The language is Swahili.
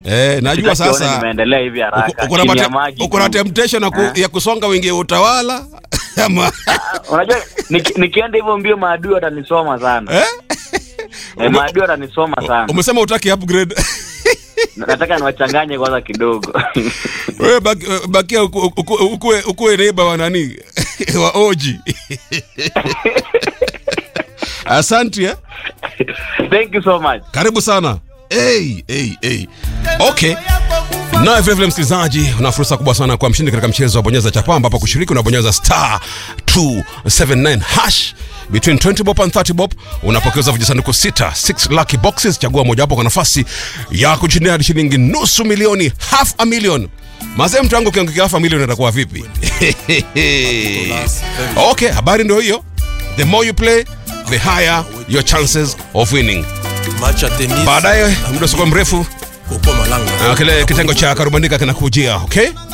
Eh, najua Sitakione sasa nimeendelea hivi haraka. uko- uko na chini ya mate- maji uko na tu. temptation ya ku- Ah. ya kusonga wingi utawala ama Unajua niki- nikienda hivyo mbio maadui watanisoma sana. eh? Eh, maadui watanisoma sana. Umesema utaki upgrade. Nataka niwachanganye kwanza kidogo. Wewe baki- bakia uku- uku- ukuwe ukuwe neighbor wa nani? wa Oji. Asante eh? Thank you so much. Karibu sana. Hey, hey, hey. Okay. Naye vile vile msikilizaji, una fursa kubwa sana kwa mshindi katika mchezo wa bonyeza chapa, ambapo kushiriki unabonyeza star 279 hash between 20 bob and 30 bob, unapokeza vijisanduku sita 6 lucky boxes. Chagua mojawapo kwa nafasi ya kushindia hadi shilingi nusu milioni, half a million. Mazee, mtu wangu ukiangukia half a million itakuwa vipi? okay, habari ndio hiyo. The more you play, the higher your chances of winning. Match ya tennis. Baadaye muda usikuwa mrefu Upo Malanga. uh, kile kitengo cha karubandika kinakujia okay